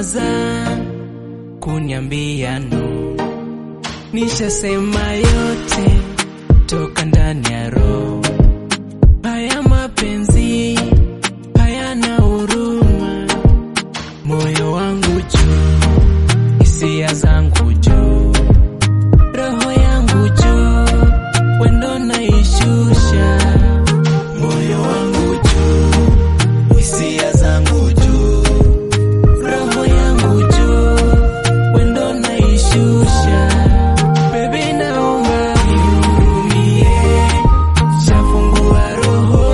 kuwaza kuniambia no, nishasema yote toka ndani ya roho. Haya mapenzi hayana huruma, moyo wangu juu, hisia zangu juu, roho yangu juu, wendo naishusha, moyo wangu juu, hisia zangu juu, roho yangu juu, wendo naishusha. Baby, naomba nihurumie, shafungua roho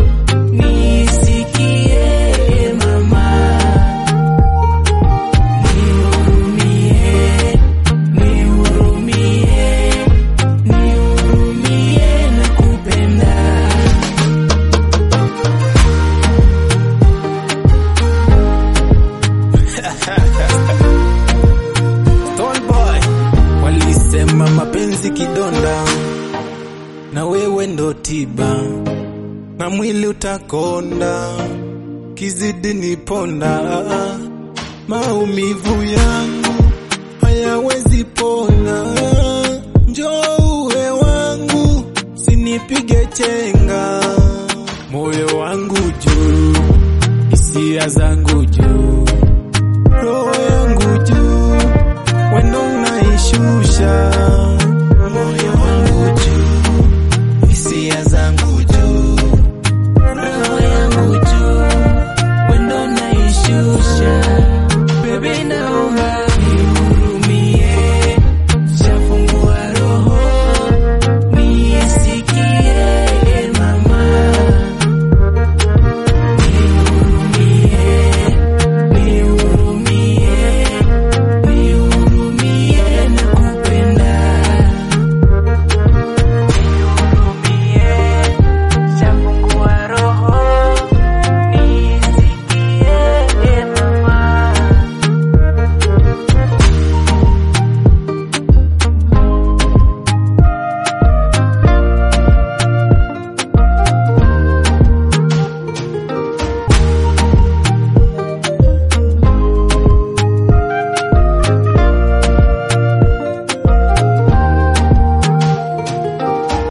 nisikie mama, nihurumie, nihurumie, nihurumie, nakupenda. Stone Boy walisema mapenzi kidonda, na wewe ndo tiba, na mwili utakonda, kizidi niponda, maumivu yangu hayawezi pona, njoo uwe wangu, sinipige chenga, moyo wangu juu, hisia zangu juu